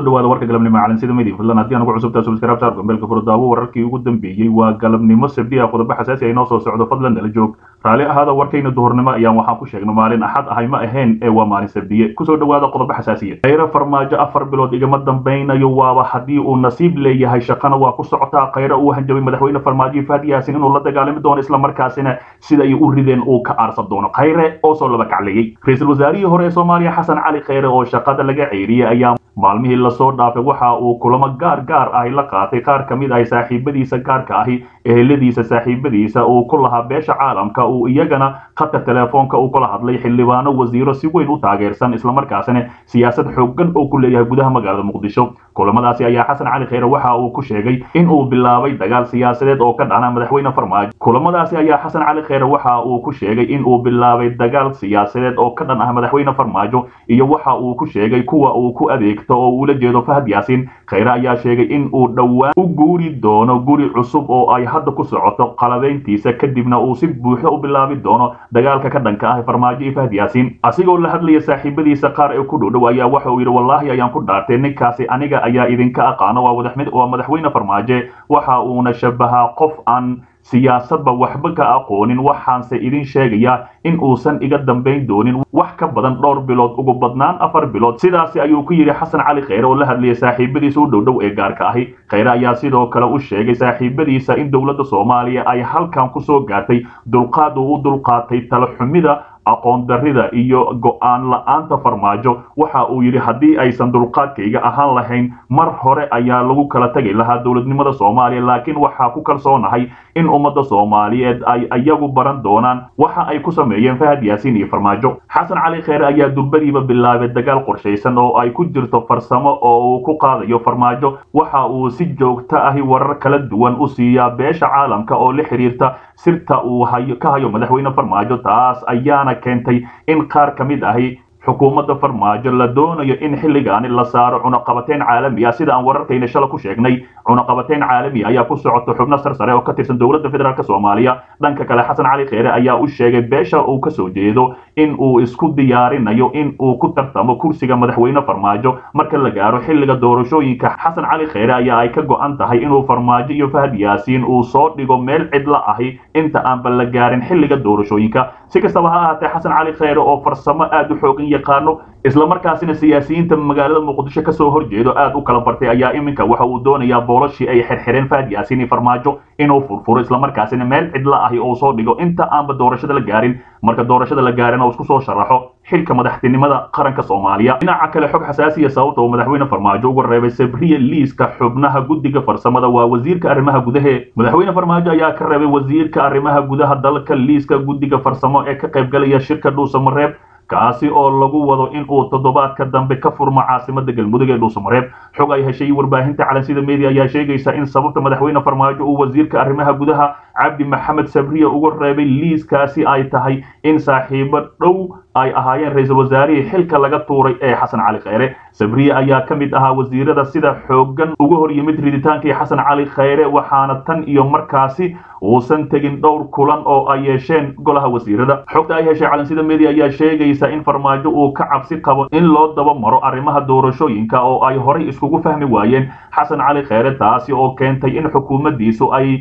kusoo dhawaada warka galabnimo calansida media fadlan haddii aan ugu cusubtaa subscribe saar gombeelka furdaawo wararkii ugu dambeeyey waa galabnimo sabdi ah qodobo xasaasi ay noo soo socdo fadlan nala joog raalli ahaada warkayna duhurnimo ayaan waxaan ku sheegnay maalin axad ahay ma ahayn ee waa maalin sabdiye kusoo dhawaada qodobo xasaasiya khayre farmaajo afar bilood igama dambaynayo waaba haddii uu nasiib leeyahay shaqana waa ku socotaa khayre uu hanjabay madaxweyne farmaajo fahad yaasin inuu la dagaalami doono islamarkaasina sida ay u rideen uu ka aarsan doono khayre oo soo laba kacleeyey ra-iisul wasaarihii hore ee soomaaliya xasan cali khayre oo shaqada laga ceyriyey ayaa maalmihii lasoo dhaafay waxa uu kulamo gaar gaar ahi la qaatay qaar ka mid ahi saaxiibadiisa gaarka ahi eheladiisa saaxiibadiisa uu ku lahaa beesha caalamka uu iyagana khadka teleefoonka uu kula hadlay xildhibaano wasiiro si weyn u taageersan islamarkaasina siyaasad xooggan oo ku leeyahay gudaha magaalada muqdisho kulamadaasi ayaa xasan cali khayre waxa uu ku sheegay in uu bilaabay dagaal siyaasadeed oo ka dhana madaxweyne farmaajo kulamadaasi ayaa xasan cali khayre waxa uu ku sheegay in uu bilaabay dagaal siyaasadeed oo ka dhan ah madaxweyne farmaajo iyo waxa uu ku sheegay kuwa uu ku adeegto oo uula jeedo fahad yaasiin khayre ayaa sheegay in uu dhowaan u guuri doono guri cusub oo ay hadda ku socoto qalabayntiisa kadibna uu si buuxda u bilaabi doono dagaalka ka dhanka ah farmaajo iyo fahad yaasiin asigoo la hadlaya saaxiibadiisa qaar ee ku dhowdhow ayaa waxa uu yidhi wallaahi ayaan ku dhaartay ninkaasi aniga ayaa idinka aqaano waa madaxweyne farmaajo waxa uuna shabahaa qof aan siyaasadba waxba ka aqoonin waxaanse idin sheegayaa in uusan iga dambayn doonin wax ka badan dhowr bilood ugu badnaan afar bilood sidaasi ayuu ku yidhi xasan cali khayre oo la hadlayay saaxiibadiisa u dhowdhow ee gaarka ahi khayre ayaa sidoo kale u sheegay saaxiibadiisa in dowladda soomaaliya ay halkan kusoo gaartay dulqaad uu u dulqaatay talaxumida aqoon darrida iyo go'aan la-aanta farmaajo waxa uu yidhi haddii aysan dulqaadkayga ahaan lahayn mar hore ayaa lagu kala tegi lahaa dowladnimada soomaaliya laakiin waxaa ku kalsoonahay in ummadda soomaaliyeed ay iyagu baran doonaan waxa ay ku sameeyeen fahad yaasiin iyo farmaajo xasan cali kheyre ayaa durbadiiba bilaabay dagaal qorshaysan oo ay ku jirto farsamo oo uu ku qaadayo farmaajo waxa uu si joogto ahi warar kala duwan u siiyaa beesha caalamka oo la xiriirta sirta uu ka hayo madaxweyne farmaajo taas ayaana keentay in qaar ka mid ahi xukuumadda farmaajo la doonayo in xilligaani la saaro cunaqabateyn caalami ah sida aan wararkayna shala ku sheegnay cunaqabateyn caalami ayaa ku socoto xubno sarsare oo ka tirsan dowladda federaalk soomaaliya dhanka kale xasan cali kheyre ayaa u sheegay beesha uu kasoo jeedo in uu isku diyaarinayo in uu ku tartamo kursiga madaxweyne farmaajo marka la gaaro xilliga doorashooyinka xasan cali kheyre ayaa ay ka go-an tahay inuu farmaajo iyo fahad yaasiin uu soo dhigo meel cidla ahi inta aanba la gaarin xilliga doorashooyinka si kastaba ha ahaatee xasan cali kheyre oo farsamo aad u xoogan yaqaano islamarkaasina siyaasiyiinta magaalada muqdisho kasoo horjeedo aad u kala bartay ayaa iminka waxa uu doonayaa boolashii ay xirxireen fahad yaasiin iyo farmaajo inuu furfuro islamarkaasina meel cidla ahi oo soo dhigo inta aanba doorashada la gaarin marka doorashada la gaarin oo isku soo sharaxo xilka madaxtinimada qaranka soomaaliya dhinaca kale xog xasaasiya sababta uu madaxweyne farmaajo uga reebay sabriya liiska xubnaha guddiga farsamada waa wasiirka arrimaha gudahe madaxweyne farmaajo ayaa ka reebay wasiirka arrimaha gudaha dalka liiska guddiga farsamo ee ka qaybgalaya shirka dhuusamareeb kaasi oo lagu wado in uu toddobaadka dambe ka furmo caasimada galmudug ee dhuusamareeb xog ay heshay warbaahinta calansida media ayaa sheegaysa in sababta madaxweyne farmaajo uu wasiirka arrimaha gudaha cabdi maxamed sabriya uga reebay liiskaasi ay tahay in saaxiibo dhow ay ahaayeen ra-iisul wasaarihii xilka laga tuuray ee xasan cali kheyre sabriye ayaa ka mid ahaa wasiirada sida xooggan uga hor yimid riditaankii xasan cali kheyre waxaana tan iyo markaasi uusan tegin dhowr kulan oo ay yeesheen golaha wasiirada xogta ay heshay calansida media ayaa sheegaysa in farmaajo uu ka cabsi qabo in loo daba maro arrimaha doorashooyinka oo ay horay iskugu fahmi waayeen xasan cali kheyre taasi oo keentay in xukuumaddiisu ay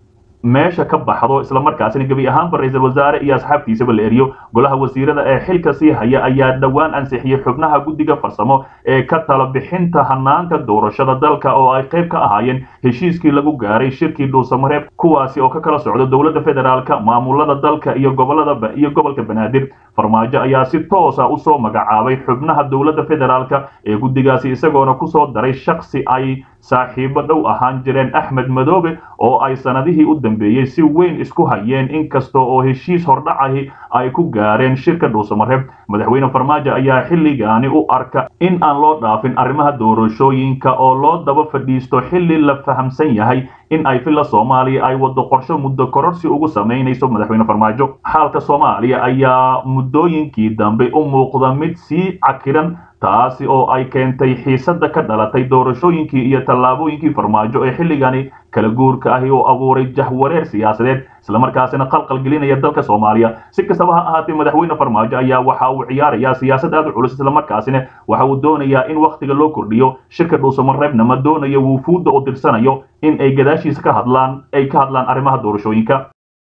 meesha ka baxdo islamarkaasina gebi ahaanba ra-iisul wasaare iyo asxaabtiisaba la eriyo golaha wasiirada ee xilka sii haya ayaa dhowaan ansixiyey xubnaha guddiga farsamo ee ka tala bixinta hanaanka doorashada dalka oo ay qayb ka ahaayeen heshiiskii lagu gaaray shirkii dhuusamareeb kuwaasi oo ka kala socda dowladda federaalka maamulada dalka iyo gobolada iyo gobolka banaadir farmaajo ayaa si toosa usoo magacaabay xubnaha dowladda federaalka ee guddigaasi isagoona kusoo daray shaksi ay saaxiibo dhow ahaan jireen axmed madoobe oo ay sanadihii u dambeeyey si weyn isku hayeen inkasta oo heshiis hordhacahi ay ku gaareen shirka dhuusamareeb madaxweyne farmaajo ayaa xilligaani u arka in aan loo dhaafin arrimaha doorashooyinka oo loo daba fadhiisto xilli la fahamsan yahay in ay filla soomaaliya ay wado qorsho muddo kororsi ugu samaynayso madaxweyne farmaajo xaalka soomaaliya ayaa muddooyinkii dambe u muuqda mid sii cakiran taasi oo ay keentay xiisadda ka dhalatay doorashooyinkii iyo tallaabooyinkii farmaajo ee xilligani kala guurka ahi oo abuuray jahwareer siyaasadeed islamarkaasina qalqal gelinaya dalka soomaaliya si kastaba ha ahaatee madaxweyne farmaajo ayaa waxa uu ciyaarayaa siyaasad aad u culus islamarkaasina waxa uu doonayaa in wakhtiga loo kordhiyo shirka dhuusamareebna ma doonayo wuufuudda oo dirsanayo in ay gadaashiisa ka hadlaan ay ka hadlaan arrimaha doorashooyinka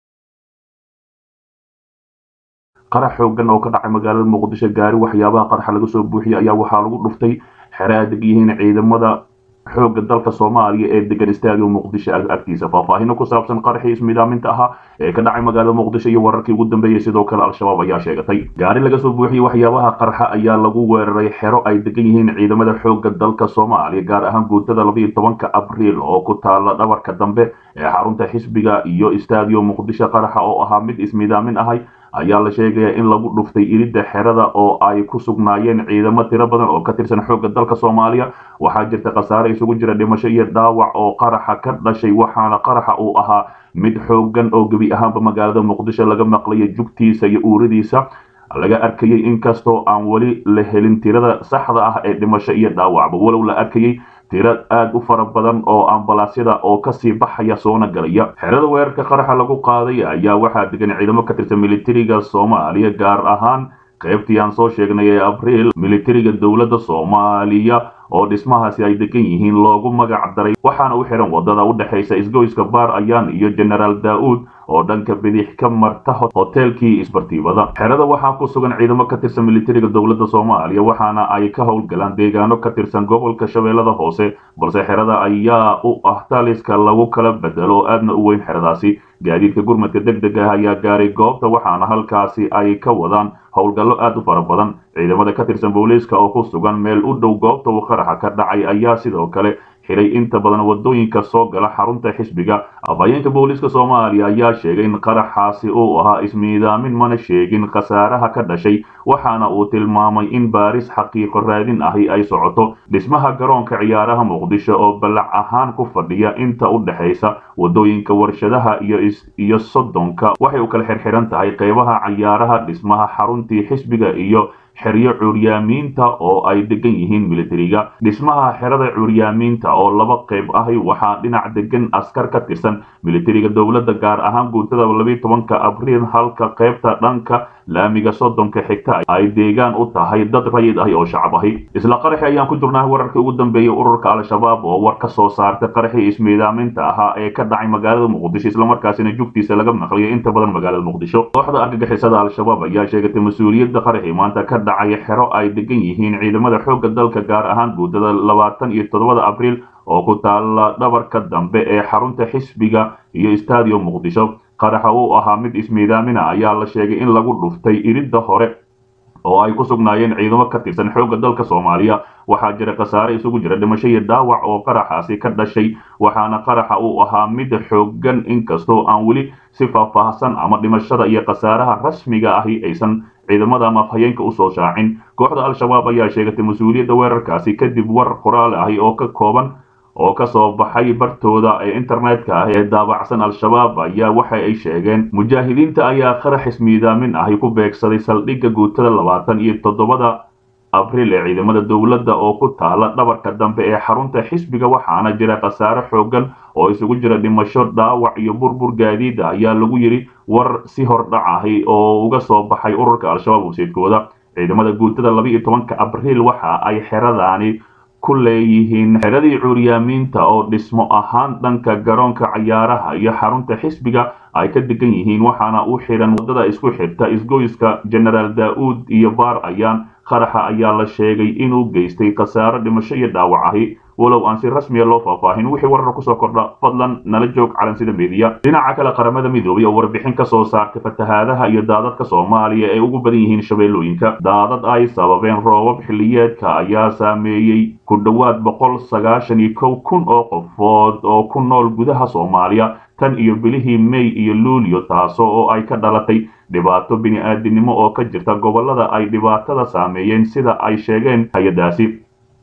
qarax xoogan oo ka dhacay magaalada muqdisho gaari waxyaabaha qaraxa laga soo buuxiyey ayaa waxaa lagu dhuftay xere ay deg yihiin ciidamada xoogga dalka soomaaliya ee degan istaadiga muqdisho agtiisa faahfaahino ku saabsan qaraxii ismidaaminta ahaa ee ka dhacay magaalada muqdisho iyo wararkii ugu dambeeyey sidoo kale al-shabaab ayaa sheegatay gaari laga soo buuxiyey waxyaabaha qarxa ayaa lagu weeraray xero ay degan yihiin ciidamada xoogga dalka soomaaliya gaar ahaan guutada labayo tobanka abriil oo ku taala dhabarka dambe ee xarunta xisbiga iyo istaadiyo muqdisho qaraxa oo ahaa mid ismidaamin ahay ayaa la sheegayaa in lagu dhuftay iridda xerada oo ay ku sugnaayeen ciidamo tiro badan oo ka tirsan xoogga dalka soomaaliya waxaa jirta khasaare isugu jira dhimasho iyo dhaawac oo qaraxa ka dhashay waxaana qaraxa uu ahaa mid xoogan oo gebi ahaanba magaalada muqdisho laga maqlaya jugtiisa iyo uuradiisa laga arkayey inkastoo aan weli la helin tirada saxda ah ee dhimasho iyo dhaawacba walow la arkayey tiro aad u fara badan oo ambalaasyada oo kasii baxaya soona galaya xerada weerarka qaraxa lagu qaaday ayaa waxaa degan ciidamo ka tirsan militariga soomaaliya gaar ahaan qaybtii aan soo sheegnay ee abriil militariga dowladda soomaaliya oo dhismahaasi ay degan yihiin loogu magac daray waxaana u xihan wadada u dhexaysa isgoyska baar ayaan iyo genaraal daa'uud oo dhanka bidix ka marta hoteelkii isbartiibada xerada waxaa ku sugan ciidamo ka tirsan militariga dowladda soomaaliya waxaana ay ka howlgalaan deegaano ka tirsan gobolka shabeellada hoose balse xerada ayaa u ah taliska lagu kala bedelo oo aadna u weyn xeradaasi gaadiidka gurmadka deg deg ah ayaa gaaray goobta waxaana halkaasi ay ka wadaan howlgallo aad u fara badan ciidamada ka tirsan booliiska oo ku sugan meel u dhow goobta uu qaraxa ka dhacay ayaa sidoo kale xiray inta badan wadooyinka soo gala xarunta xisbiga afhayeenka booliiska soomaaliya ayaa sheegay in qaraxaasi uu ahaa ismiidaamin mana sheegin khasaaraha ka dhashay waxaana uu tilmaamay in baaris xaqiiqo raadin ahi ay socoto dhismaha garoonka ciyaaraha muqdisho oo ballac ahaan ku fadhiya inta u dhexaysa wadooyinka warshadaha iyo soddonka waxay u kala xirxiran tahay qaybaha cayaaraha dhismaha xaruntii xisbiga iyo xeryo curyaamiinta oo ay degan yihiin militariga dhismaha xerada curyaamiinta oo laba qayb ahi waxaa dhinac degan askar ka tirsan militariga dowladda gaar ahaan guutada labiyo tobanka abriil halka qaybta dhanka laamiga soddonka xigta ay deegaan u tahay dad rayid ahi oo shacab ahi isla qaraxi ayaan ku jirnaa wararkii ugu dambeeyey ururka al-shabaab oo war ka soo saartay qaraxii ismiidaaminta ahaa ee ka dhacay magaalada muqdisho islamarkaasina jugtiisa laga maqliyay inta badan magaalada muqdisho kooxda argagixisada al-shabaab ayaa sheegatay mas-uuliyadda qaraxii maanta ka dhacay xero ay degan yihiin ciidamada xoogga dalka gaar ahaan guutada labaatan iyo toddobada abriil oo ku taala dhabarka dambe ee xarunta xisbiga iyo istaadiyo muqdisho qaraxa uu ahaa mid ismiidaamina ayaa la sheegay in lagu dhuftay iridda hore oo ay ku sugnaayeen ciidamo ka tirsan xoogga dalka soomaaliya waxaa jira khasaare isugu jira dhimasho iyo dhaawac oo qaraxaasi ka dhashay waxaana qaraxa uu ahaa mid xoogan inkastoo aan weli si faahfaahsan ama dhimashada iyo khasaaraha rasmiga ahi aysan ciidamada ama afhayeenka usoo shaacin kooxda al-shabaab ayaa sheegatay mas-uuliyadda weerarkaasi kadib war qoraal ahi oo ka kooban oo ka soo baxay bartooda ee internetka ah ee daabacsan al-shabaab ayaa waxa ay sheegeen mujaahidiinta ayaa qarax ismiidaamin ahi ku beegsaday saldhigga guutada labaatan iyo toddobada abriil ee ciidamada dowladda oo ku taala dhabarka dambe ee xarunta xisbiga waxaana jira khasaare xoogan oo isugu jira dhimasho dhaawac iyo burbur gaadiida ayaa lagu yidhi war si hordhac ahi oo uga soo baxay ururka al-shabaab wasiidkooda ciidamada guutada laba iyo tobanka abriil waxa ay xeradaani ku leeyihiin xeradii cuuryaamiinta oo dhismo ahaan dhanka garoonka cayaaraha iyo xarunta xisbiga ay ka degan yihiin waxaana u xidhan waddada isku xirta isgoyska genaraal daa'uud iyo baar ayaan qaraxa ayaa la sheegay inuu geystay khasaaro dhimasho iyo dhaawac ahi walow aan si rasmiya loo faahfaahin wixii warar kusoo kordha fadlan nala joog calansida meediya dhinaca kale qaramada midoobay oo warbixin ka soo saartay fatahaadaha iyo daadadka soomaaliya ee ugu badan yihiin shabeellooyinka daadad ay sababeen roobab xilliyeedka ayaa saameeyey ku dhowaad boqol sagaashan iyo kow kun oo qofood oo ku nool gudaha soomaaliya tan iyo bilihii may iyo luulyo taasoo oo ay ka dhalatay dhibaato bini-aadinimo oo ka jirta gobollada ay dhibaatada saameeyeen sida ay sheegeen hay-adaasi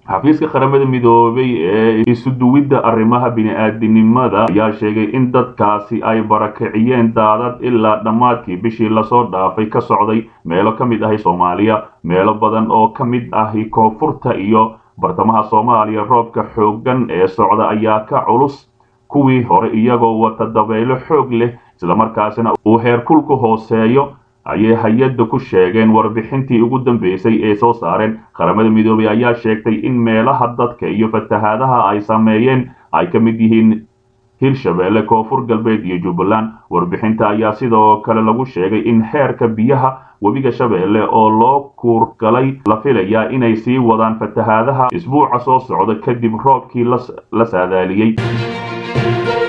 xafiiska qaramada midoobay ee isuduwidda arrimaha bini-aadinimada ayaa sheegay in dadkaasi ay barakiciyeen daadad ilaa dhammaadkii bishii lasoo dhaafay ka socday meelo ka mid ahi soomaaliya meelo badan oo ka mid ahi koonfurta iyo bartamaha soomaaliya roobka xooggan ee socda ayaa ka culus kuwii hore iyagoo wata dabaylo xoog leh islamarkaasina uu heerkulku hooseeyo ayay hay-adda ku sheegeen warbixintii ugu dambeysay ee soo saareen qaramada midoobay ayaa sheegtay in meelaha dadka iyo fatahaadaha ay sameeyeen ay ka mid yihiin hirshabeelle koonfur galbeed iyo jubbaland warbixinta ayaa sidoo kale lagu sheegay in heerka biyaha webiga shabeelle oo loo kuurgalay la filayaa inay sii wadaan fatahaadaha isbuuca soo socda kadib roobkii la saadaaliyey